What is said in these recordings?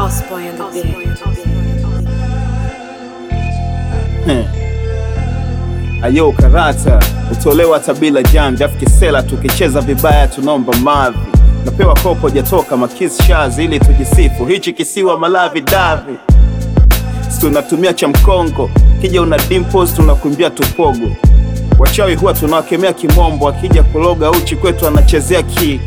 Osboy on the beat. Ayo karata utolewa tabila jambi afu kisela tukicheza vibaya tunaomba mavi napewa kopo jatoka makis shazi ili tujisifu hichi kisiwa malavi davi si tunatumia cha mkongo kija una dimples tunakumbia tupogo wachawi huwa tunawakemea kimombo akija kuloga uchi kwetu anachezea ki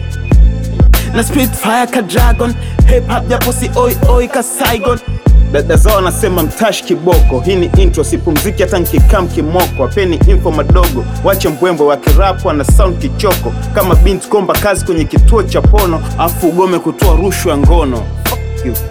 na Spitfire ka dragon hip hop japo si oi oi ka Saigon dada zao wanasema mtash kiboko hii ni intro sipumziki hata nkikam kimoko apeni info madogo wache mbwembwe wa kirapu na sound kichoko kama binti komba kazi kwenye kituo cha pono afu ugome kutoa rushwa ngono Fuck you.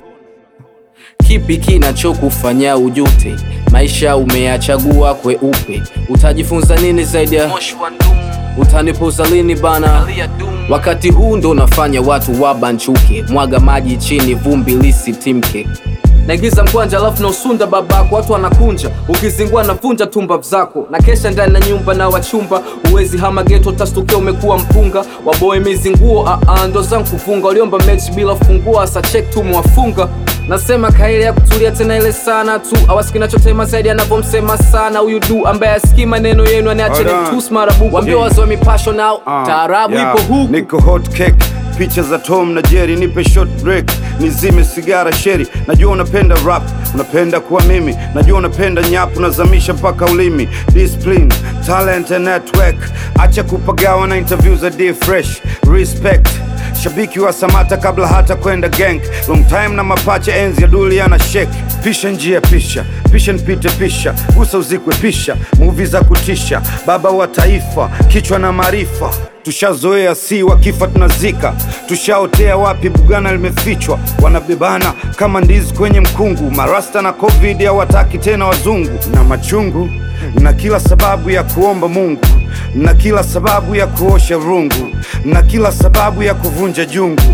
Kipi kinachokufanya ujute? Maisha umeyachagua kweupe, utajifunza nini zaidi ya utanipuza lini bana? Wakati huu ndo unafanya watu wabanchuke, mwaga maji chini, vumbi lisitimke. Naingiza mkwanja alafu na usunda babako, watu wanakunja, ukizingua navunja tumba zako, na kesha ndani na nyumba na wachumba, uwezi hama geto, tastukia umekuwa mpunga, waboe mizinguo, aa, ndo zangu kufunga, waliomba mechi bila funguo, asa check tu mwafunga Nasema kaile ya kutulia tena ile sana tu awasiki nachotema zaidi anavyomsema sana huyu du ambaye asikii maneno yenu aniache Hold on. tus marabu wambie wazoe mipasho nao Ah, taarabu yeah. ipo huku Niko hot cake picha za Tom na Jerry, nipe short break, nizime sigara sheri. Najua unapenda rap, unapenda kuwa mimi, najua unapenda nyap, unazamisha mpaka ulimi. Discipline, talent and network, acha kupagawa na interview za D fresh. Respect shabiki wa Samata kabla hata kwenda gang, long time na mapacha, enzi ya duli ana shake. Pisha njia, pisha pisha, nipite pisha, gusa uzikwe pisha, movie za kutisha, baba wa taifa, kichwa na maarifa Tushazoea si wakifa tunazika, tushaotea wapi bugana limefichwa, wanabebana kama ndizi kwenye mkungu. Marasta na covid hawataki tena wazungu, na machungu na kila sababu ya kuomba Mungu, na kila sababu ya kuosha rungu, na kila sababu ya kuvunja jungu,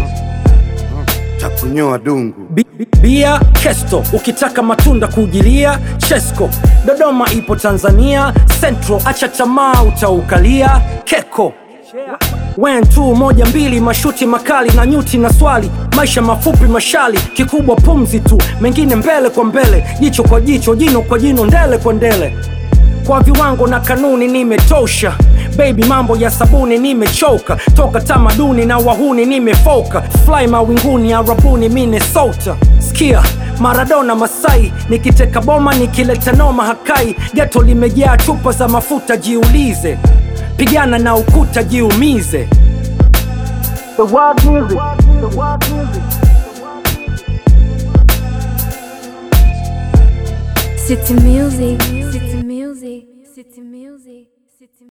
takunyoa dungu. Bi- bi- Bia Kesto, ukitaka matunda kujilia Chesco, Dodoma ipo Tanzania Central, acha tamaa utaukalia Keko Wen tu moja mbili, mashuti makali na nyuti na swali, maisha mafupi mashali, kikubwa pumzi tu, mengine mbele kwa mbele, jicho kwa jicho, jino kwa jino, ndele kwa ndele kwa viwango na kanuni nimetosha baby mambo ya sabuni nimechoka toka tamaduni na wahuni nimefoka fly mawinguni arabuni minnesota skia maradona masai nikiteka boma nikileta noma hakai geto limejaa chupa za mafuta jiulize pigana na ukuta jiumize The world music. The world music. City music, city music, city music, city